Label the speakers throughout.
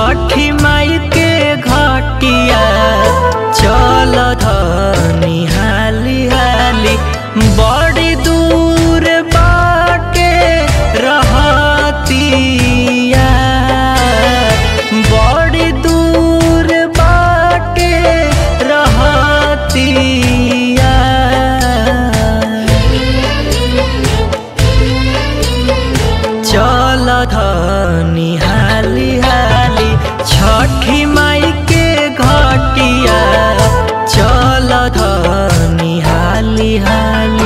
Speaker 1: छठी माई के घटिया चल धनी हाली हाली बड़ी दूर बाटे रहतिया बड़ी दूर बाटे रहतिया चल धनी हाली हाली छठी माई के घटिया चल धनी हाली हाली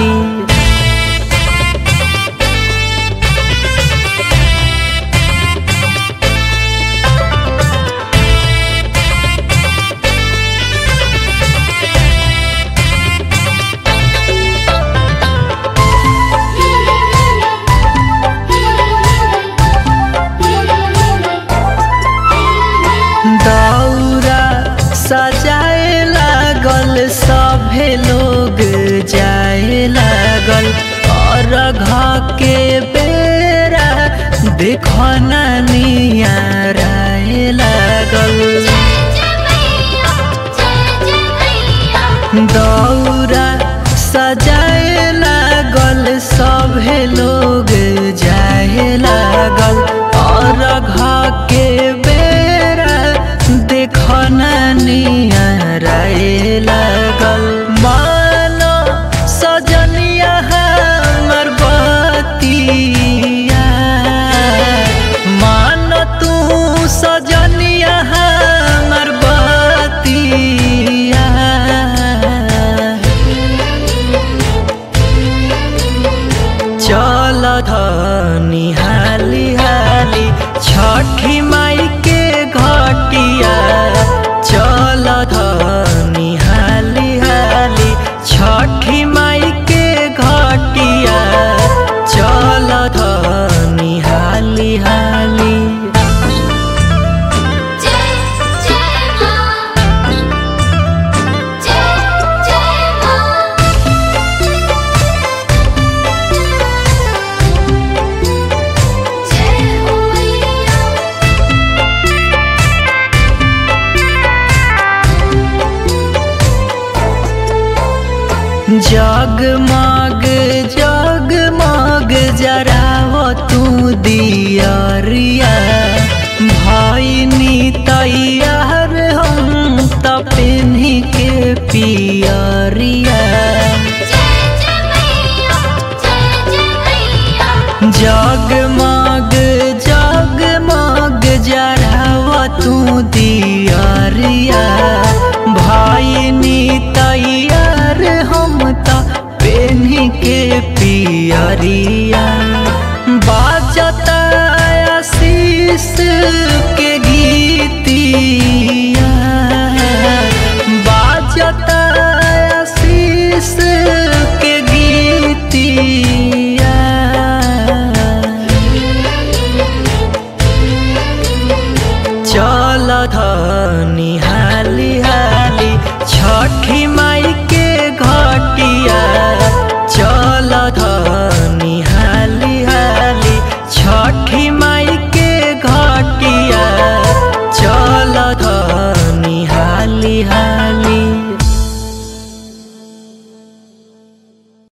Speaker 1: दौरा सजाए लागल सभे लोग जाए लागल और घ के बेरा देखो नियाराए लागल दौरा सजाए लागल सभे लोग जाए लागल और घ के बेरा देखो नियाराए लागल मानो सजनिया हमर बतिया मान तू सजनिया हमर बतिया चल धनी हाली हाली छठी माई के घटिया चल धनी हाली हाली छठी माई के घटिया चल धनी हाली हाली
Speaker 2: जय जय मां जय जय मां जय हो मैया
Speaker 1: जगमग जगमग जराव तू दियरिया भैनी तैयार हम त पेन्ही के पियरिया
Speaker 2: जय जय मैया जय जय मैया
Speaker 1: जगमग जगमग जराव तू दियरिया भैनी तैयार हम त पेन्ही के पियरिया